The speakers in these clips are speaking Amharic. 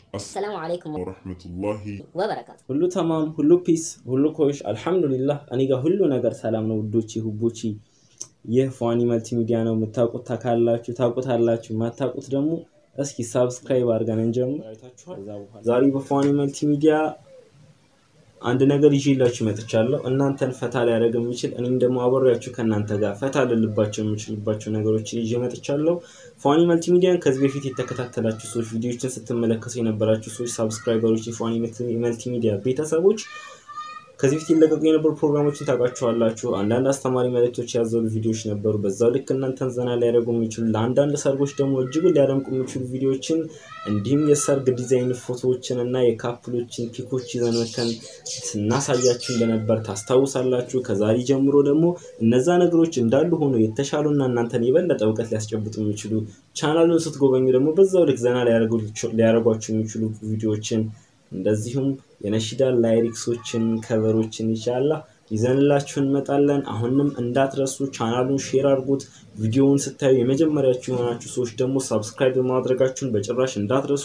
السلام عليكم ورحمة الله وبركاته ሁሉ ተማም፣ ሁሉ ፒስ፣ ሁሉ ኮይሽ፣ አልሐምዱሊላህ እኔ ጋር ሁሉ ነገር ሰላም ነው ውዶቼ ሁቦቼ። ይህ ፏኒ መልቲ ሚዲያ ነው። የምታውቁት ታካላችሁ፣ ታውቁታላችሁ። የማታውቁት ደግሞ እስኪ ሳብስክራይብ አድርገን እንጀምር። ዛሬ በፏኒ መልቲ ሚዲያ አንድ ነገር ይዤላችሁ መጥቻለሁ። እናንተን ፈታ ሊያደርግ የሚችል እኔም ደግሞ አብሬያችሁ ከእናንተ ጋር ፈታ ልልባቸው የምችልባቸው ነገሮችን ይዤ መጥቻለሁ። ፏኒ መልቲ ሚዲያን ከዚህ በፊት የተከታተላችሁ ሰዎች፣ ቪዲዮችን ስትመለከቱ የነበራችሁ ሰዎች፣ ሳብስክራይበሮች፣ የፏኒ መልቲ ሚዲያ ቤተሰቦች ከዚህ በፊት ይለቀቁ የነበሩ ፕሮግራሞችን ታውቃችኋላችሁ። አንዳንድ አስተማሪ መልእክቶች ያዘሉ ቪዲዮዎች ነበሩ። በዛው ልክ እናንተን ዘና ሊያደርጉ የሚችሉ ለአንዳንድ ሰርጎች ደግሞ እጅጉን ሊያደምቁ የሚችሉ ቪዲዮዎችን እንዲሁም የሰርግ ዲዛይን ፎቶዎችን እና የካፕሎችን ፒኮች ይዘን መተን ስናሳያችሁ እንደነበር ታስታውሳላችሁ። ከዛሬ ጀምሮ ደግሞ እነዛ ነገሮች እንዳሉ ሆኖ የተሻሉና እናንተን የበለጠ እውቀት ሊያስጨብጡ የሚችሉ ቻናሉን ስትጎበኙ ደግሞ በዛው ልክ ዘና ሊያደርጓችሁ የሚችሉ ቪዲዮዎችን እንደዚሁም የነሺዳ ላይሪክሶችን ከቨሮችን ይቻላ ይዘንላችሁ እንመጣለን። አሁንም እንዳትረሱ ቻናሉን ሼር አድርጉት። ቪዲዮውን ስታዩ የመጀመሪያችሁ የሆናችሁ ሰዎች ደግሞ ሳብስክራይብ ማድረጋችሁን በጭራሽ እንዳትረሱ።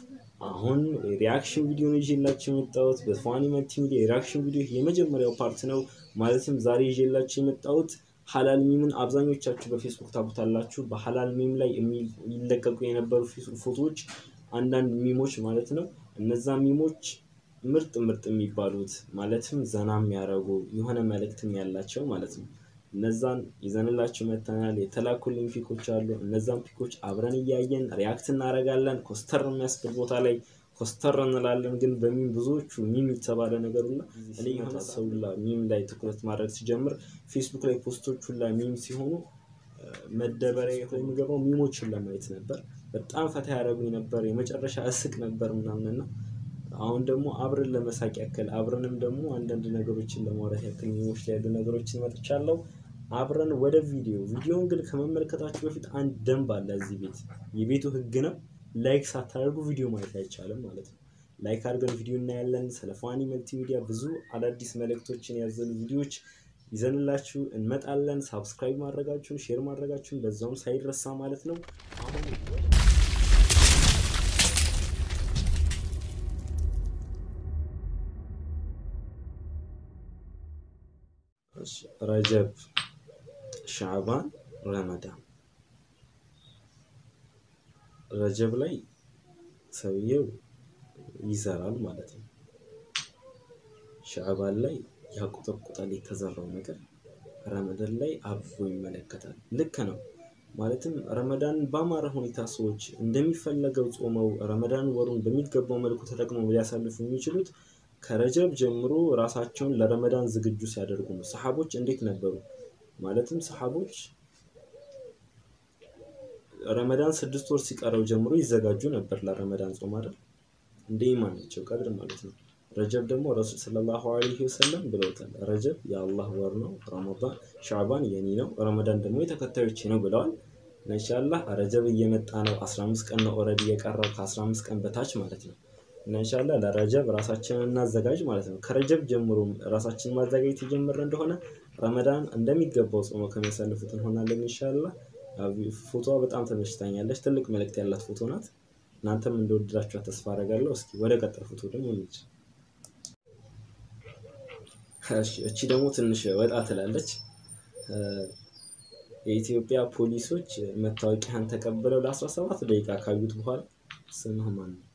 አሁን ሪያክሽን ቪዲዮ ይዤላችሁ የመጣሁት በፏኒ መልቲ ሚዲያ የሪያክሽን ቪዲዮ የመጀመሪያው ፓርት ነው። ማለትም ዛሬ ይዤላችሁ የመጣሁት ሀላል ሚምን አብዛኞቻችሁ በፌስቡክ ታውቁታላችሁ። በሀላል ሚም ላይ የሚለቀቁ የነበሩ ፎቶዎች አንዳንድ ሚሞች ማለት ነው። እነዛ ሚሞች ምርጥ ምርጥ የሚባሉት ማለትም ዘና የሚያደርጉ የሆነ መልእክትም ያላቸው ማለት ነው። እነዛን ይዘንላችሁ መተናል። የተላኩልኝ ፒኮች አሉ። እነዛን ፒኮች አብረን እያየን ሪያክት እናደርጋለን። ኮስተር የሚያስብል ቦታ ላይ ኮስተር እንላለን። ግን በሚም ብዙዎቹ ሚም የተባለ ነገር ሁላ እኔ የሆነ ሰው ሁላ ሚም ላይ ትኩረት ማድረግ ሲጀምር ፌስቡክ ላይ ፖስቶች ሁላ ሚም ሲሆኑ መደበሪያ የሚገባው ሚሞችን ለማየት ነበር። በጣም ፈታ ያደረጉኝ ነበር። የመጨረሻ እስቅ ነበር ምናምንና አሁን ደግሞ አብረን ለመሳቅ ያክል አብረንም ደግሞ አንዳንድ ነገሮችን ለማውራት ያክል ሚሞች ላይ ያሉ ነገሮችን መጥቻለሁ። አብረን ወደ ቪዲዮ ቪዲዮን ግን ከመመልከታችሁ በፊት አንድ ደንብ አለ እዚህ ቤት የቤቱ ህግ ነው። ላይክ ሳታደርጉ ቪዲዮ ማየት አይቻልም ማለት ነው። ላይክ አድርገን ቪዲዮ እናያለን። ስለ ፏኒ መልቲ ሚዲያ ብዙ አዳዲስ መልእክቶችን ያዘሉ ቪዲዮዎች ይዘንላችሁ እንመጣለን። ሳብስክራይብ ማድረጋችሁን ሼር ማድረጋችሁን በዛውም ሳይረሳ ማለት ነው። አሁን ረጀብ፣ ሻዕባን፣ ረመዳን ረጀብ ላይ ሰውየው ይዘራል ማለት ነው። ሻዕባን ላይ ያቆጠቁጣል የተዘራው ነገር ረመዳን ላይ አብቦ ይመለከታል። ልክ ነው። ማለትም ረመዳን በአማረ ሁኔታ ሰዎች እንደሚፈለገው ጾመው ረመዳን ወሩን በሚገባው መልኩ ተጠቅመው ሊያሳልፉ የሚችሉት ከረጀብ ጀምሮ ራሳቸውን ለረመዳን ዝግጁ ሲያደርጉ ነው። ሰሓቦች እንዴት ነበሩ? ማለትም ሰሓቦች ረመዳን ስድስት ወር ሲቀረው ጀምሮ ይዘጋጁ ነበር ለረመዳን ጾም አይደል? እንደ ኢማናቸው ቀድር ማለት ነው። ረጀብ ደግሞ ረሱል ሰለላሁ ዐለይሂ ወሰለም ብለውታል። ረጀብ የአላህ ወር ነው፣ ረመዳን ሻዕባን የኔ ነው፣ ረመዳን ደግሞ የተከታዮቼ ነው ብለዋል። ኢንሻአላህ ረጀብ እየመጣ ነው። 15 ቀን ነው ኦልሬዲ የቀረው ከ15 ቀን በታች ማለት ነው። ኢንሻአላህ ለረጀብ ራሳችንን እናዘጋጅ ማለት ነው። ከረጀብ ጀምሮ ራሳችንን ማዘጋጀት የጀመረ እንደሆነ ረመዳን እንደሚገባው ጾመ ከሚያሳልፉት እንሆናለን ኢንሻአላህ። ፎቶዋ በጣም ተመችታኛለች። ትልቅ መልእክት ያላት ፎቶ ናት። እናንተም እንደወደዳችኋት ተስፋ አደርጋለሁ። እስኪ ወደ ቀጣይ ፎቶ ደግሞ እንሂድ። እቺ ደግሞ ትንሽ ወጣ ትላለች። የኢትዮጵያ ፖሊሶች መታወቂያን ተቀብለው ለ17 ደቂቃ ካዩት በኋላ ስምህ ማን ነው?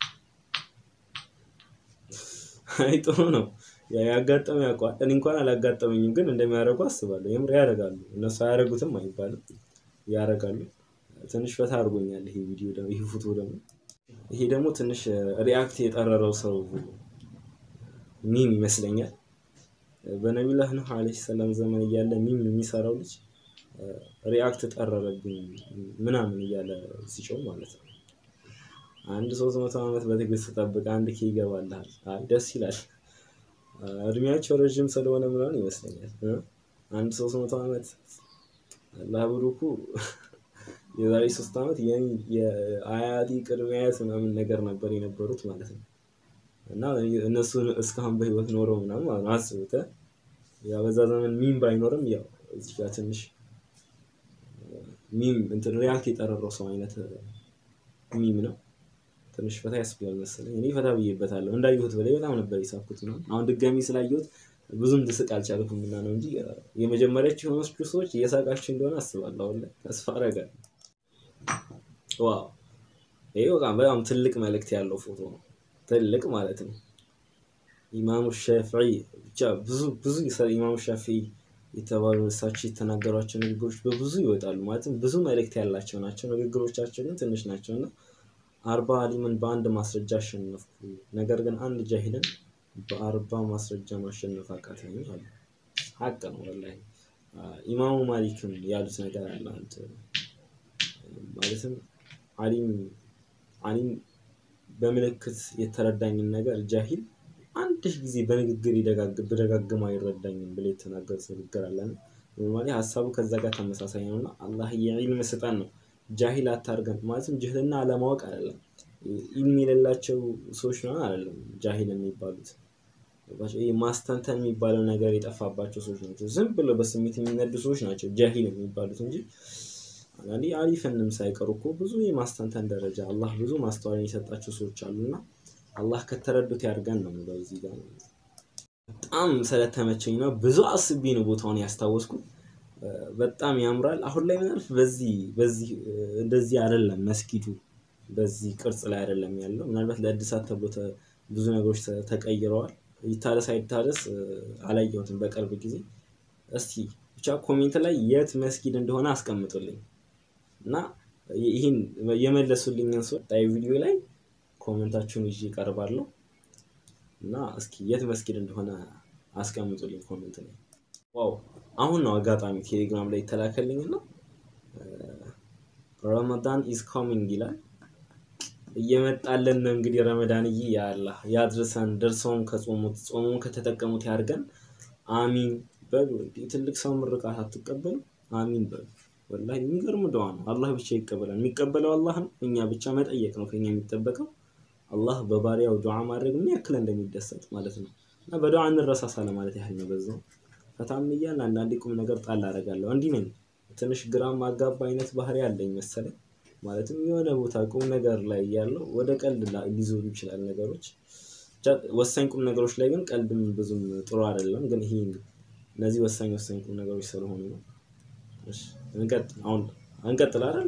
አይ ጥሩ ነው ያጋጠመ ያውቀዋል። እኔ እንኳን አላጋጠመኝም፣ ግን እንደሚያደርጉ አስባለሁ። የምር ያደርጋሉ። እነሱ አያደርጉትም አይባልም፣ ያደርጋሉ። ትንሽ ፈታ አድርጎኛል ይሄ ቪዲዮ ደግሞ ይሄ ፎቶ ደግሞ ይሄ ደግሞ ትንሽ ሪያክት የጠረረው ሰው ሚም ይመስለኛል። በነቢላህ ኑህ ዓለይሂ ሰላም ዘመን እያለ ሚም የሚሰራው ልጅ ሪያክት ጠረረብኝ ምናምን እያለ ሲጮህ ማለት ነው። አንድ ሶስት መቶ ዓመት በትዕግስት ጠብቅ አንድ ኬ ይገባልሃል። አይ ደስ ይላል። እድሜያቸው ረዥም ስለሆነ ምናምን ይመስለኛል። አንድ ሶስት መቶ ዓመት አላህ ብሩኩ የዛሬ ሶስት ዓመት የአያቲ ቅድመ አያት ምናምን ነገር ነበር የነበሩት ማለት ነው። እና እነሱ እስካሁን በህይወት ኖረው ምናምን ማለት ነው። አስቡት ያው በዛ ዘመን ሚም ባይኖርም ያው እዚህ ጋር ትንሽ ሚም እንትን ሪያክት የጠረረው ሰው አይነት ሚም ነው። ትንሽ ፈታ ያስብላል መሰለኝ። እኔ ፈታ ብዬበታለሁ። እንዳየሁት በላይ በጣም ነበር የሳኩት ነው። አሁን ድጋሚ ስላየሁት ብዙም ልስቅ አልቻልኩም እና ነው እንጂ የመጀመሪያዎቹ የሆነች ሰዎች እየሳቃችሁ እንደሆነ አስባለሁ። አሁን ላይ ተስፋ አደርጋለሁ። ዋው ይሄ በጣም በጣም ትልቅ መልእክት ያለው ፎቶ ነው። ትልቅ ማለት ነው። ኢማሙ ሻፊዒ ብቻ ብዙ ብዙ ኢማሙ ሻፊዒ የተባሉ እሳቸው የተናገሯቸው ንግግሮች በብዙ ይወጣሉ። ማለትም ብዙ መልእክት ያላቸው ናቸው። ንግግሮቻቸው ግን ትንሽ ናቸው እና አርባ አሊምን በአንድ ማስረጃ አሸነፍኩ፣ ነገር ግን አንድ ጃሂልን በአርባ ማስረጃ ማሸነፍ አቃተኝ አሉ። ሀቅ ነው ወላሂ። ኢማሙ ማሊክም ያሉት ነገር አለ። አንተ ማለትም አሊም አሊም በምልክት የተረዳኝን ነገር ጃሂል አንድ ጊዜ በንግግር ብደጋግም አይረዳኝም ብሎ የተናገሩት ንግግር አለ። ኖርማሊ ሀሳቡ ከዛ ጋር ተመሳሳይ ነው እና አላህ የዒልም ስጠን ነው። ጃሂል አታርገን ማለትም ጅህልና አለማወቅ አይደለም። ኢልም የሌላቸው ሰዎች ነው አይደለም ጃሂል የሚባሉት ማስተንተን የሚባለው ነገር የጠፋባቸው ሰዎች ናቸው። ዝም ብለው በስሜት የሚነዱ ሰዎች ናቸው ጃሂል የሚባሉት እንጂ አንዳንዴ አሊፍንም ሳይቀሩ እኮ ብዙ የማስተንተን ደረጃ አላህ ብዙ ማስተዋልን የሰጣቸው ሰዎች አሉና አላህ ከተረዱት ያድርገን ነው የምለው። እዚህ ጋር በጣም ስለተመቸኝ ነው ብዙ አስቤ ነው ቦታውን ያስታወስኩት። በጣም ያምራል። አሁን ላይ ምናልፍ በዚህ በዚህ እንደዚህ አይደለም መስጊዱ በዚህ ቅርጽ ላይ አይደለም ያለው። ምናልባት ለእድሳት ተብሎ ብዙ ነገሮች ተቀይረዋል። ይታደስ አይታደስ አላየሁትም በቅርብ ጊዜ። እስቲ ብቻ ኮሜንት ላይ የት መስጊድ እንደሆነ አስቀምጡልኝ እና ይህን የመለሱልኝን ሰው ጣይ ቪዲዮ ላይ ኮሜንታችሁን ይዤ እቀርባለሁ እና እስኪ የት መስጊድ እንደሆነ አስቀምጡልኝ ኮሜንት ላይ። ዋው አሁን ነው አጋጣሚ ቴሌግራም ላይ የተላከልኝ እና ረመዳን ኢዝ ኮሚንግ ይላል። እየመጣለን ነው እንግዲህ ረመዳንዬ፣ ያአላህ ያድርሰን። ደርሰውም ከጾሙት ጾሙም ከተጠቀሙት ያድርገን። አሚን በሉ። ትልቅ ሰው ምርቃት አትቀበሉ? አሚን በሉ። ወላሂ የሚገርም ደዋ ነው። አላህ ብቻ ይቀበላል። የሚቀበለው አላህ ነው። እኛ ብቻ መጠየቅ ነው ከኛ የሚጠበቀው። አላህ በባሪያው ዱዓ ማድረግ ምን ያክል እንደሚደሰት ማለት ነው። እና በዱዓ እንረሳሳ ለማለት ያህል ነው። በዛው ፈታም እያልን አንዳንዴ ቁም ነገር ጣል አደርጋለሁ። እንዲህ ነኝ። ትንሽ ግራም ማጋባ አይነት ባህሪ አለኝ መሰለኝ። ማለትም የሆነ ቦታ ቁም ነገር ላይ ያለው ወደ ቀልድ ሊዞሩ ይችላል ነገሮች። ወሳኝ ቁም ነገሮች ላይ ግን ቀልድም ብዙም ጥሩ አይደለም። ግን ይሄ እነዚህ ወሳኝ ወሳኝ ቁም ነገሮች ስለሆኑ ነው። እንቀጥል። አሁን እንቀጥል አይደል?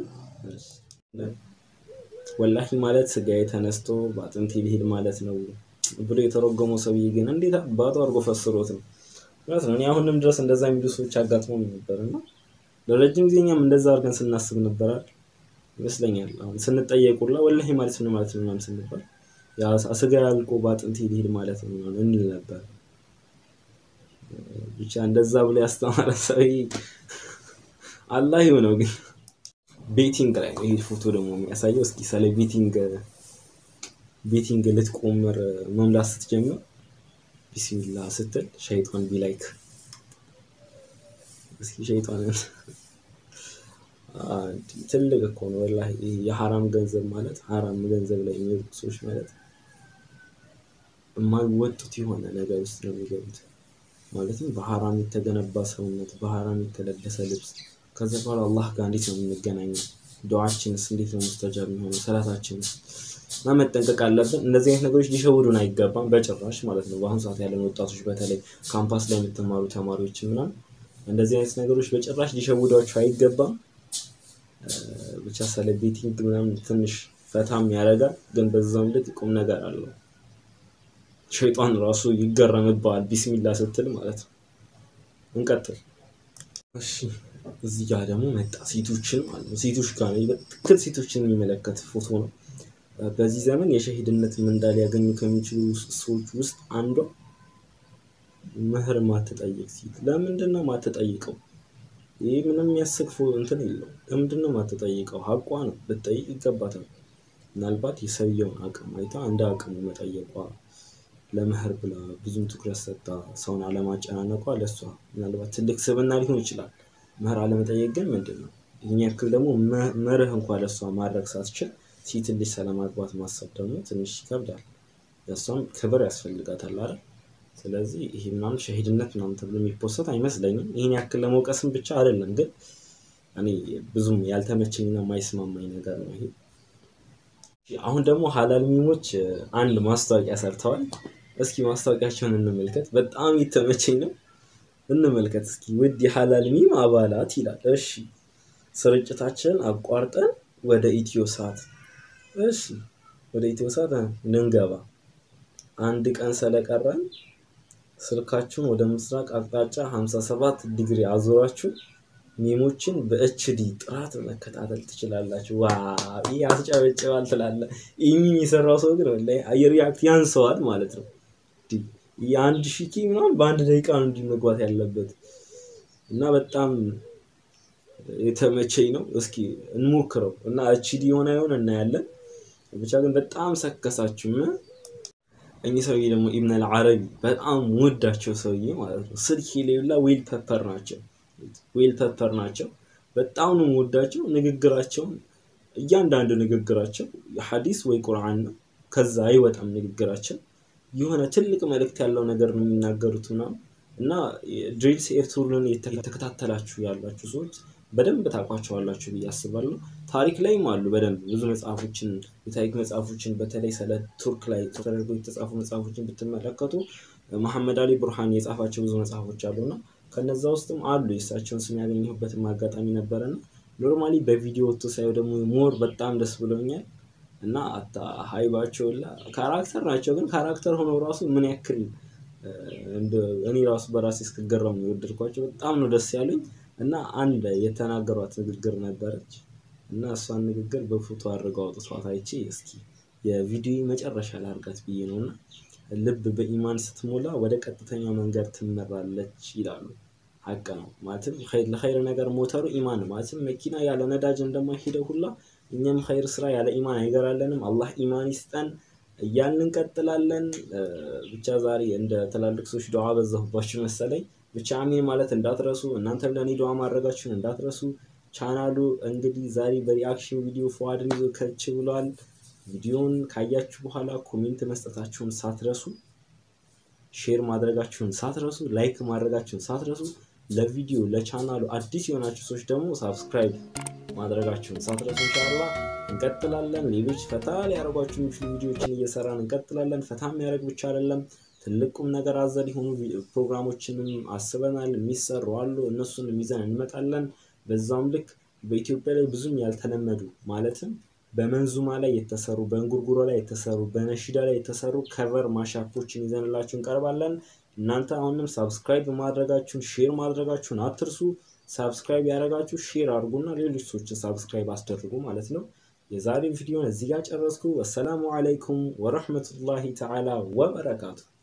ወላሂ ማለት ስጋዬ ተነስቶ በአጥንቴ ሊሄድ ማለት ነው ብሎ የተረጎመው ሰውዬ ግን እንዴት አባቱ አድርጎ ፈስሮት ነው ማለት ነው። እኔ አሁንም ድረስ እንደዛ የሚሉ ሰዎች አጋጥሞኝ ነበር እና ለረጅም ጊዜ እኛም እንደዛ አድርገን ስናስብ ነበራል ይመስለኛል። አሁን ስንጠየቁላ ወላሂ ማለት ምን ማለት ነው ምናምን ስንባል ስጋ ያልቆ በአጥንቴ ሊሄድ ማለት ነው ምናምን እንል ነበር። ብቻ እንደዛ ብሎ ያስተማረ ሰውዬ አላህ ይሆነው ግን ቤቲንግ ላይ ነው ይሄ ፎቶ ደግሞ የሚያሳየው። እስኪ ስለ ቤቲንግ ቤቲንግ ልትቆምር መምላት ስትጀምር ቢስሚላ ስትል ሸይጣን ቢላይክ እስኪ ሸይጣንን ትልቅ እኮ ነው ወላሂ። የሐራም ገንዘብ ማለት ሐራም ገንዘብ ላይ የሚወጡ ሰዎች ማለት የማይወጡት የሆነ ነገር ውስጥ ነው የሚገቡት። ማለትም በሐራም የተገነባ ሰውነት፣ በሐራም የተለበሰ ልብስ ከዛ በኋላ አላህ ጋር እንዴት ነው የምንገናኘው? ዱዓችንስ እንዴት ነው ሙስተጃብ የሚሆነው? ሰላታችንስ እና መጠንቀቅ አለብን። እንደዚህ አይነት ነገሮች ሊሸውዱን አይገባም በጭራሽ ማለት ነው። በአሁኑ ሰዓት ያለን ወጣቶች በተለይ ካምፓስ ላይ የምትማሩ ተማሪዎች ምናምን እንደዚህ አይነት ነገሮች በጭራሽ ሊሸውዷቸው አይገባም። ብቻ ስለ ቤቲንግ ምናምን ትንሽ ፈታም ያደርጋል፣ ግን በዛም ልክ ቁም ነገር አለው። ሸይጣን ራሱ ይገረምብሃል ቢስሚላ ስትል ማለት ነው። እንቀጥል እሺ። እዚህ ጋር ደግሞ መጣ ሴቶችን ማለት ነው። ሴቶች ጋር በትክክል ሴቶችን የሚመለከት ፎቶ ነው። በዚህ ዘመን የሸሂድነት ምንዳ ሊያገኙ ከሚችሉ ሰዎች ውስጥ አንዷ ምህር ማትጠይቅ ሴት። ለምንድን ነው ማትጠይቀው? ይህ ምንም የሚያስቅ እንትን የለው። ለምንድን ነው ማትጠይቀው? ሀቋ ነው፣ ልትጠይቅ ይገባታል። ምናልባት የሰውየውን አቅም አይታ እንደ አቅሙ መጠየቋ ለምህር ብላ ብዙም ትኩረት ሰጥታ ሰውን አለማጨናነቋ ለእሷ ምናልባት ትልቅ ስብና ሊሆን ይችላል። ምህር አለመጠየቅ ግን ምንድን ነው? ይህን ያክል ደግሞ መርህ እንኳ ለእሷ ማድረግ ሳትችል ሴት ልጅ ስለማግባት ማሰብ ደግሞ ትንሽ ይከብዳል። ለእሷም ክብር ያስፈልጋታል አይደል? ስለዚህ ይሄ ምናምን ሸሂድነት ምናምን ተብሎ የሚፖሰት አይመስለኝም። ይህን ያክል ለመውቀስም ብቻ አይደለም፣ ግን እኔ ብዙም ያልተመቸኝና የማይስማማኝ ነገር ነው ይሄ። አሁን ደግሞ ሀላል ሚሞች አንድ ማስታወቂያ ሰርተዋል። እስኪ ማስታወቂያቸውን እንመልከት። በጣም የተመቸኝ ነው። እንመልከት እስኪ። ውድ የሀላል ሚም አባላት ይላል። እሺ ስርጭታችንን አቋርጠን ወደ ኢትዮ ሰዓት እሺ፣ ወደ ኢትዮ ሰዓት ልንገባ አንድ ቀን ስለቀረን ስልካችሁን ወደ ምስራቅ አቅጣጫ 57 ዲግሪ አዞራችሁ ሚሞችን በኤችዲ ጥራት መከታተል ትችላላችሁ። ዋ ይህ አስጨበጭባል ትላለ። ይህ ሚም የሰራው ሰው ግን ወላሂ አየር ሪያክት ያንሰዋል ማለት ነው። የአንድ ሺህ ኬ ምናምን በአንድ ደቂቃ ነው እንዲህ መግባት ያለበት እና በጣም የተመቸኝ ነው። እስኪ እንሞክረው እና ኤችዲ የሆነ ይሆን እናያለን። ብቻ ግን በጣም ሰከሳችሁ። እኚህ ሰውዬ ደግሞ ኢብን አልዓረቢ በጣም ወዳቸው ሰውዬ ማለት ነው። ስልክ ሌላ ዌል ፐፐር ናቸው ዌል ፐፐር ናቸው። በጣም ነው ወዳቸው። ንግግራቸውን እያንዳንዱ ንግግራቸው ሐዲስ ወይ ቁርአን ነው። ከዛ አይወጣም ንግግራቸው። የሆነ ትልቅ መልእክት ያለው ነገር ነው የሚናገሩት ምናምን እና ድሪልስ ኤርቱርን የተከታተላችሁ ያላችሁ ሰዎች በደንብ ታውቋቸዋላችሁ ብዬ አስባለሁ። ታሪክ ላይም አሉ በደንብ ብዙ መጽሐፎችን የታሪክ መጽሐፎችን በተለይ ስለ ቱርክ ላይ ተደርጎ የተጻፉ መጽሐፎችን ብትመለከቱ መሐመድ አሊ ቡርሃን የጻፋቸው ብዙ መጽሐፎች አሉና ከነዛ ውስጥም አሉ የእሳቸውን ስም ያገኘሁበትም አጋጣሚ ነበረና ኖርማሊ በቪዲዮ ወጥቶ ሳየው ደግሞ ሞር በጣም ደስ ብሎኛል እና ሀይባቸው ካራክተር ናቸው። ግን ካራክተር ሆነው ራሱ ምን ያክል እኔ ራሱ በራሴ እስክገረም ነው የወደድኳቸው። በጣም ነው ደስ ያሉኝ እና አንድ የተናገሯት ንግግር ነበረች እና እሷን ንግግር በፎቶ አድርገው አውጥቷት አይቼ እስኪ የቪዲዮ መጨረሻ ላርጋት ብዬ ነው እና ልብ በኢማን ስትሞላ ወደ ቀጥተኛው መንገድ ትመራለች ይላሉ። ሀቅ ነው ማለትም ለኸይር ነገር ሞተሩ ኢማን ነው። ማለትም መኪና ያለ ነዳጅ እንደማይሄደው ሁላ እኛም ኸይር ስራ ያለ ኢማን አይገራለንም። አላህ ኢማን ይስጠን እያልን እንቀጥላለን። ብቻ ዛሬ እንደ ትላልቅ ሰዎች ዱዓ በዛሁባችሁ መሰለኝ። ብቻ አሜን ማለት እንዳትረሱ። እናንተም ለእኔ ዱዓ ማድረጋችሁን እንዳትረሱ። ቻናሉ እንግዲህ ዛሬ በሪአክሽን ቪዲዮ ፎዋድን ይዞ ከች ብሏል። ቪዲዮን ካያችሁ በኋላ ኮሜንት መስጠታችሁን ሳትረሱ፣ ሼር ማድረጋችሁን ሳትረሱ፣ ላይክ ማድረጋችሁን ሳትረሱ፣ ለቪዲዮ ለቻናሉ አዲስ የሆናችሁ ሰዎች ደግሞ ሳብስክራይብ ማድረጋችሁን ሳትረሱ። እንሻላ እንቀጥላለን። ሌሎች ፈታ ሊያደርጓችሁ የሚችሉ ቪዲዮዎችን እየሰራን እንቀጥላለን። ፈታ የሚያደርግ ብቻ አይደለም ትልቁም ነገር አዘል የሆኑ ፕሮግራሞችንም አስበናል። የሚሰሩ አሉ። እነሱን ይዘን እንመጣለን። በዛውም ልክ በኢትዮጵያ ላይ ብዙም ያልተለመዱ ማለትም በመንዙማ ላይ የተሰሩ በእንጉርጉሮ ላይ የተሰሩ በነሺዳ ላይ የተሰሩ ከቨር ማሻፖችን ይዘንላችሁ እንቀርባለን። እናንተ አሁንም ሳብስክራይብ ማድረጋችሁን ሼር ማድረጋችሁን አትርሱ። ሳብስክራይብ ያደረጋችሁ ሼር አድርጉና ሌሎች ሰዎችን ሳብስክራይብ አስደርጉ ማለት ነው። የዛሬ ቪዲዮን እዚህ ጋር ጨረስኩ። ወሰላሙ አለይኩም ወረህመቱላሂ ተዓላ ወበረካቱ።